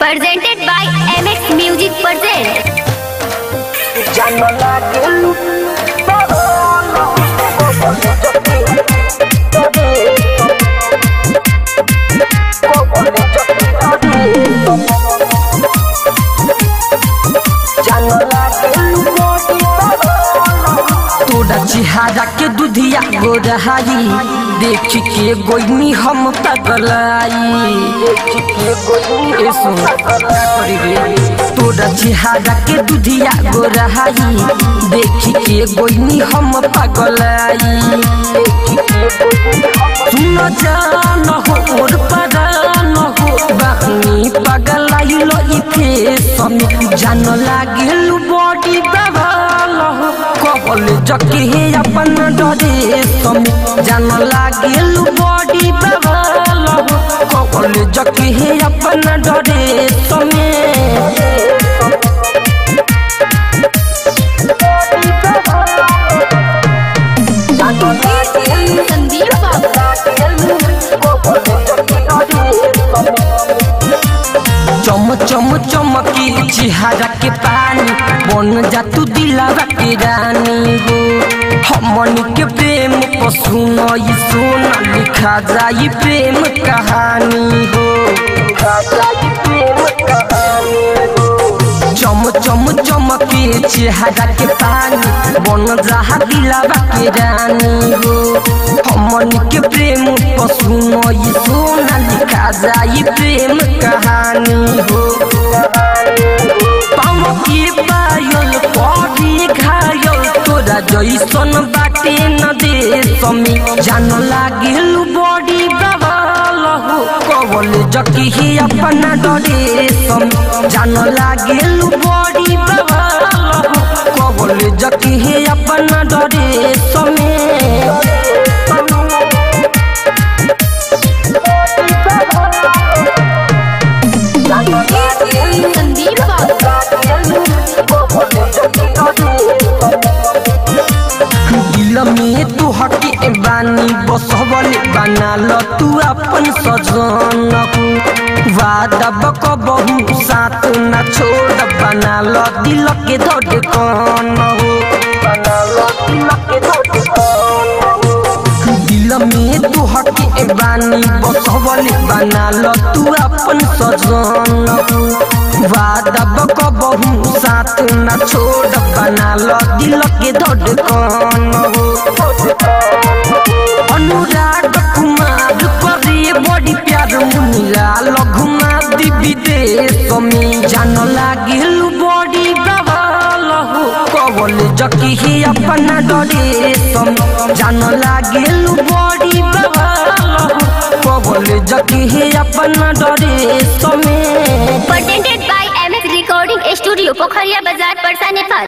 presented by MX Music present. জানো লাগে জানো লাগে तोरा चिहारा के दुधिया गोरहाई देख के गोइनी हम पगलाई ए सुन, करी रे। तोरा चिहारा के दुधिया गोरहाई देख के गोइनी हम पगलाई सुन जान हो और परान हो बानी पगलाई लो इथे समी जान लागिल बॉडी बवाल हो कबल जके हे अपन डरे समी जान लागिल बॉडी बवाल हो कबल जके हे अपन डरे समी संदीप बाबू चम चम चमकी चिहारा के पानी बन जा तू दिलावा के रानी हो हमन के प्रेम को सुनो ये सोना लिखा जाई प्रेम कहानी हो चम चम चमके चेहरा के पानी बन जहा दिलावा के रानी हो हमन के प्रेम को सुनो ये सोना लिखा जाई प्रेम कहानी हो पाँव के पायल पड़ी घायल तोरा जैसन बाटे न दे समी जान लागिल बड़ी बवाल हो कवल जकी ही अपना डरे समी जान लागिल बड़ी बवाल हो कवल जकी ही अपना डरे समी संदीप बाबू दिल में तू हटी बानी बसवल बना ल तू अपन सजन वादा बक बहु साथ न छोड़ बना ल दिल के धड़कन हो दिल में तू हटी बानी बसवल बना ल तू अपन सजन वादा बक बहु साथ न छोड़ बना ल दिल के धड़कन हो अनुराग कुमार करे बड़ी प्यार मुनिला लघुमा दिबी दे समी जान लागिल बड़ी बवाल हो कवल जकी ही अपना डरे समी जान लागिल बड़ी बवाल हो कवल जकी ही अपना डरे समी presented by MX Recording Studio, Pokhariya Bazaar, Parsa, Nepal.